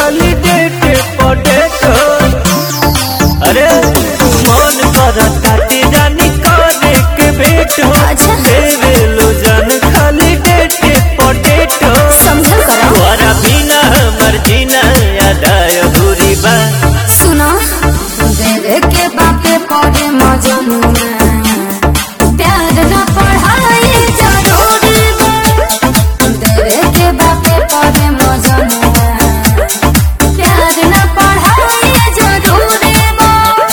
खाली डेट पटेट अरे मन कर ताते जानी करे के बेट हो अच्छा। देवे लो जान खाली डेट पटेट समझल करो तोरा बिना हमर जीना अदाय बुरी बा सुनो देवे के बापे पड़े मजनू प्यार न पढ़ाई जरूरी बा देवे के बापे पड़े मजनू प्यार न पढ़ाई जरूरी बा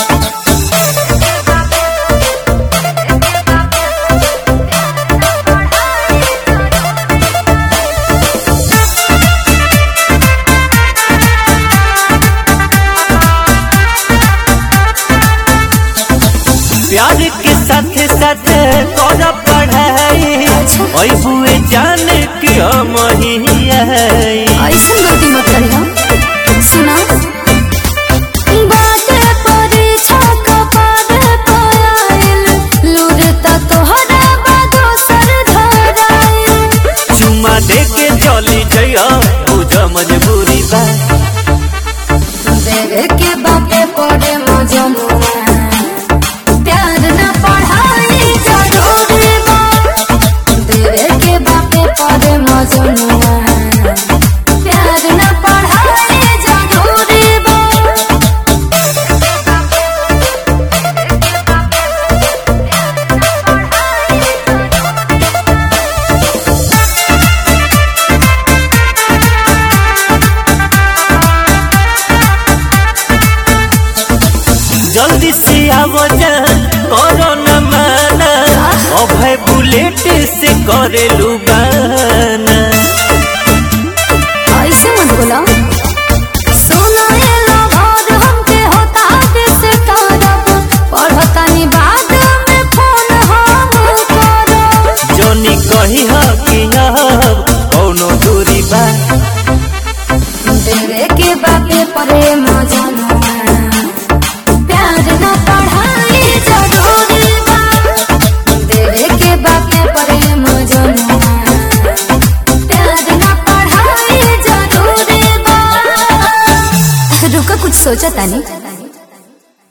प्यार के साथ साथ कर पढ़ाई अच्छा। ओई बुए जान के हम ही आई ऐसन गलती मत करियो सुना बाटे परीक्षा कपार पायल लूर त तोहरा बादो सर धराइल चुम्मा दे के चली जइयो बुझ मजबूरी बा देवे के बापे पड़े मजनुआ प्यार न पढ़ाई जरूरी बा देवे के बापे पड़े मजनुआ प्यार न पढ़ाई जरूरी बा जल्दी से आवो जा करो न माना अभय बुलेट से करे लुबाना ऐसे मत बोला सुनो ये लवर हमके होता से तरफ पढ़तानी बाद में फोन हम करब जोनी कही ह कि अब कौनो दूरी बा देवे के बापे परे मजनुआ प्यार न पढ़ाई जरूरी बा देवे के बापे परे मजनुआ प्यार न पढ़ाई जरूरी बा रुका कुछ सोचा तानी